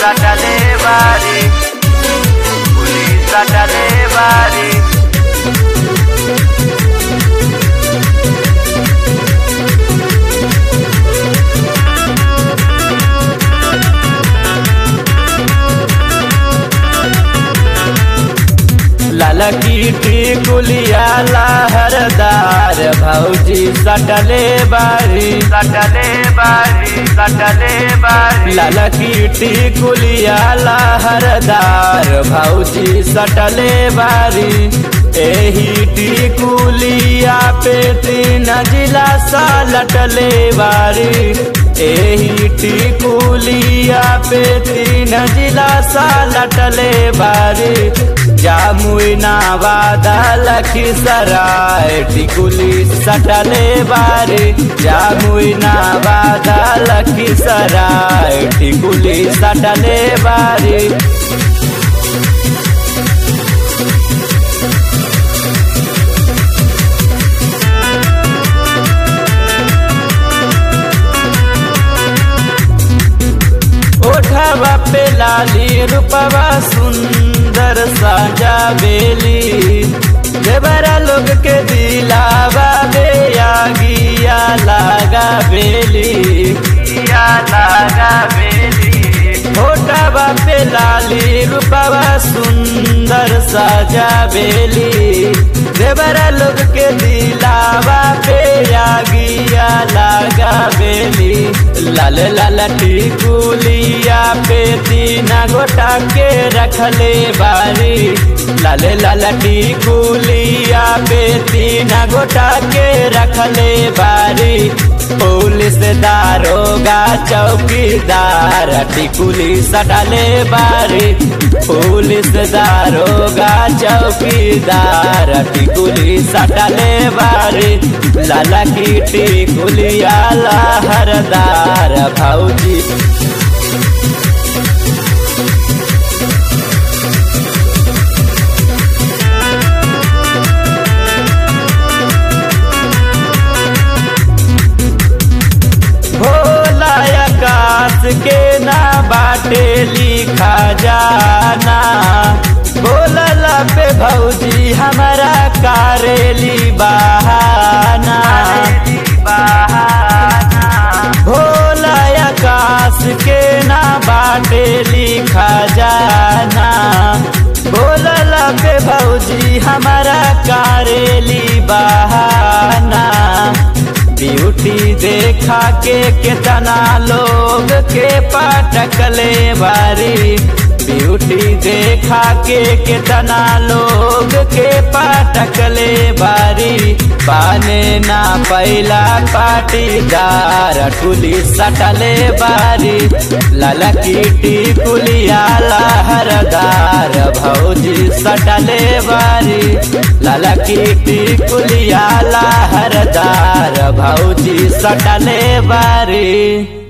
सटले बारी पुलिस सटले बारी लाला की कुलिया लहरदार भौजी सटले बारी सटले बारी सटले बारी लाला की कुलिया लहरदार भौजी सटले बारी एही टिकुलिया पे तीन जिला सा लटले बारी एही टिकुलिया पे तीन जिला सा लटले बारी जामुना वादा लखीसराय टिकुली सटले बारी जामुना वादा लखीसराय टिकुली सटले बारी ओठवा पे लाली रूपवा सुंदर साजा बेली देवरा लोग के दिलावा बे आगिया लागा बेली या लागा बेली ओठवा पे लाली रूपवा सुंदर साजा बेली देवरा लोग के दिलावा पे आगिया लागा बेली लाल लाल टिकुलिया पे तीना गोटा के रखले बारी लाल लाल टिकुलिया पे तीना गोटा के रखले बारी पुलिस दारोगा चौकीदार टिकुली सटले बारी पुलिस दारोगा चौकीदार टिकुली सटले बारी लाला की टिकुलिया लहरदार भौजी भोला आकाश के ना बाटे लिखा जाना बोलला पे भौजी हमारा कारेली बहाना भोला आकाश के ना बाटे लिखा जाना बोलला पे भौजी हमारा कारेली बहाना ब्यूटी देखा के कितना लोग के पटकले बारी ब्यूटी देखा के कितना लोग के पटकले बारी पाने ना पहला पाटीदार टुली सटले बारी लाला कीटी कुलिया लहरदार भौजी सटले बारी लाला कीटी कुलिया लहरदार भौजी सटले बारी